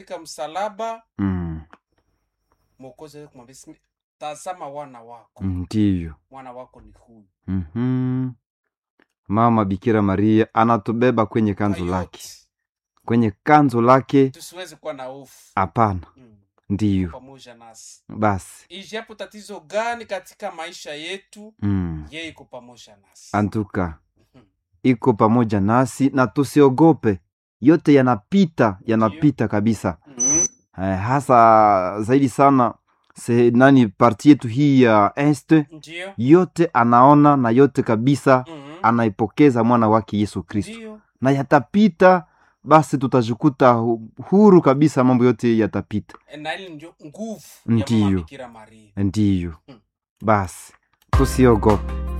katika msalaba mm. mwokozi aweze kumwambia "Simi- tazama wana wako ndiyo mwana wako ni huyu mm-hmm. mama bikira maria anatubeba kwenye kanzu Kwa lake yote, kwenye kanzu lake tusiweze kuwa na hofu hapana mm. ndiyo pamoja nasi basi ijapo tatizo gani katika maisha yetu mm. yeye iko pamoja nasi antuka Mhm. iko pamoja nasi na tusiogope yote yanapita yanapita kabisa Mhm. eh, hasa zaidi sana se, nani parti yetu hii ya este ndio yote anaona na yote kabisa Mhm. anaipokeza mwana wake yesu kristo ndio na yatapita basi tutajikuta hu- huru kabisa mambo yote yatapita na ili ndio nguvu ya Ndiyo. mama bikira maria ndiyo Mm. basi tusiogope